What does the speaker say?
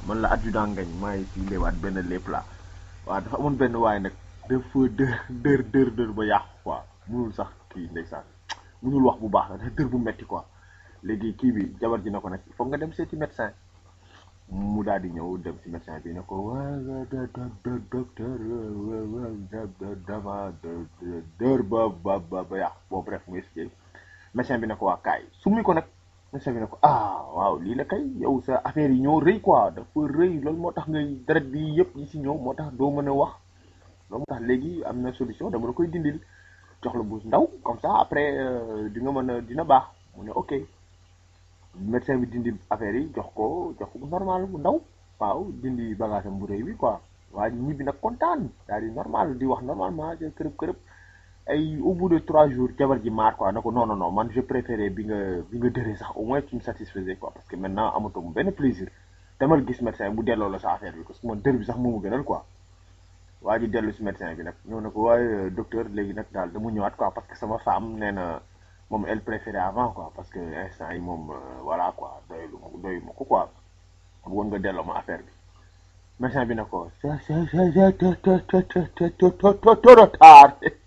man la adjudant ngañ maa ngi fii léewaat benn lépp la waaw dafa amoon benn waaye nag dafa dër dër dër dër ba yàqu quoi munul sax kii ndeysaan munul wax bu baax la dafa dër bu metti quoi léegi kii bi jabar ji na ko nag il faut nga dem seeti médecin mu daal di ñëw dem ci médecin bi ne ko waa docteur dama dër ba ba ba ba yàqu boobu bref mu expliqué médecin bi ne ko waa kaay summi ko nag médecin bi ne ko ah waaw lii la kay yow sa affaire yi ñoo rëy quoi dafa rëy loolu moo tax ngay deret bi yëpp yi si ñëw moo tax doo mën a wax loolu moo tax léegi am na solution dama la koy dindil jox la bu ndaw comme ça après di nga mën a dina baax mu ne ok médecin bi dindi affaire yi jox ko jox ko bu normal bu ndaw waaw dindi bagage am bu rëy bi quoi waa ñibbi nag kontaan daal di normal di wax normalement kërëb kërëb ay au bout de trois jours jabar ji maar quoi na ko non non non man je préférais bi nga bi nga dëree sax au moins tu me satisfaisais quoi parce que maintenant amatoo mu benn plaisir demal gis médecin bu delloo la sa affaire bi parce que man dër bi sax moomu gënal quoi waa ji dellu si médecin bi nag ñëw na ko waaye docteur léegi nag daal dama ñëwaat quoi parce que sama femme nee na moom elle préférait avant quoi parce que instant yi moom voilà quoi doylu ma doyu ma ko quoi bëggoon nga delloo ma affaire bi médecin bi na ko c'est c'est c'est trop tard